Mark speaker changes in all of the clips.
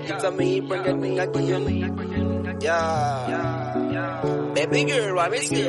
Speaker 1: It's a me bring it me again. Yeah. Baby girl, why me stay?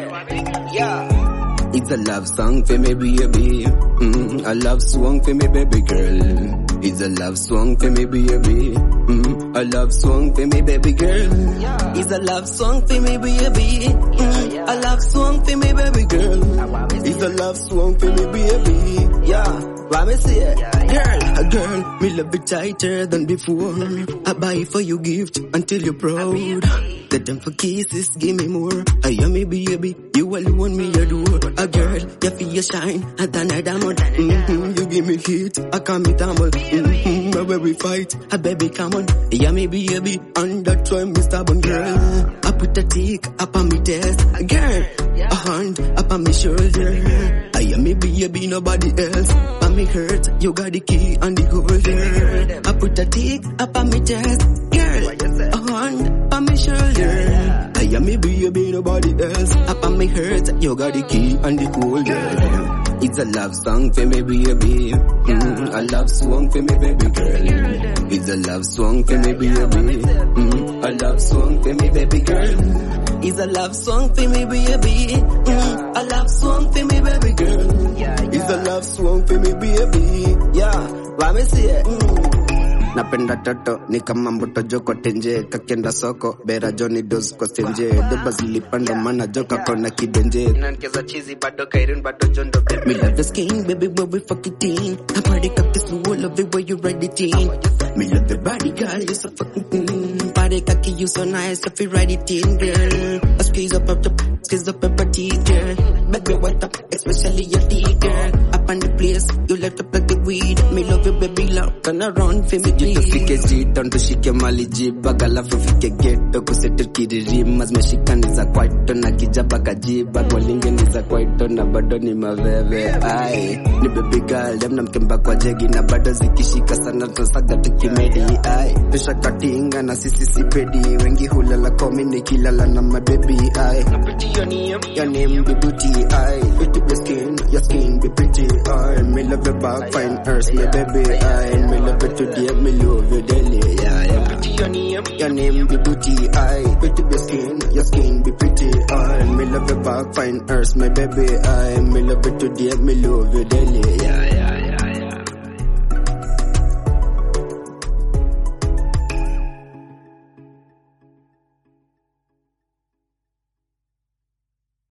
Speaker 1: Yeah.
Speaker 2: It's a love song for me baby. Mm, a love song for me baby girl. It's a love song for me baby. Mm, a love song for me baby girl. It's a love song for me baby. Mm, a love song for me baby girl. It's a love song for me baby.
Speaker 1: Yeah. Why me say it?
Speaker 2: Girl, a girl, me love it tighter than before. I buy for you gift until you're proud. Get them for kisses, give me more. I am me baby, you alone me adore. A girl, you feel your shine, and then I diamond. Mm-hmm, you give me heat, I come me tumble. Mm-hmm, where we fight, a baby come on. Yeah, me baby, and that's why me stubborn girl. I put a tick up on me test, girl. A hand up on me shoulder. I am me baby, nobody else. But me hurt, you got the key and the holder. I put a tick up on me chest, girl. A hand on me shoulder. I am me baby, nobody else. Up on me hurt, you got the key and the holder. It's a love song for me baby. Mm, a love song for me baby girl. It's a love song for me baby. Mm, a love song for me baby girl. It's a love song for me baby. Mm, a love song for me baby girl. It's a love song for me baby.
Speaker 1: Yeah. Why me say it?
Speaker 2: napenda toto ni kama mboto joko tenje kakienda soko bera joni dos kwa stenje doba zilipanda mana joka kona kidenje
Speaker 1: Nankeza chizi bado kairun bado jondo baby.
Speaker 2: Me love your skin, baby, when we fuck it in. I party cock this fool, love it when you ride it in. Me love the body, girl, you so fucking clean. Body cocky, you so nice, if you ride it in, girl. I squeeze up up the, squeeze up up her teeth, girl. Baby, what up, especially your teeth, girl. Up on the place, you light up like the weed. Me love you, baby, love, turn around for me, please. Tufike jiton, tushike mali jibag, alafu fike geto, kusetu kiririma, zimeshika ni za kwaito, na kijaba kajibag, walinge ni za kwaito, na bado ni maveve, ai. Ni baby girl, dem na mkemba kwa jegi, na bado zikishika sana, tusaga tukimedi, ai. Tusha katinga na sisi sipedi, wengi hulala komi nikilala na mabebi, ai.
Speaker 1: Pretty your name.
Speaker 2: Your name be booty, I Pretty your skin, your skin be pretty, I Me love your back, fine earth, my baby, I Me love you today, me love you daily, yeah, yeah
Speaker 1: Pretty your name.
Speaker 2: Your name be booty, I Pretty your skin, your skin be pretty, I Me love your back, fine earth, my baby, I Me love you today, me love you daily, yeah, yeah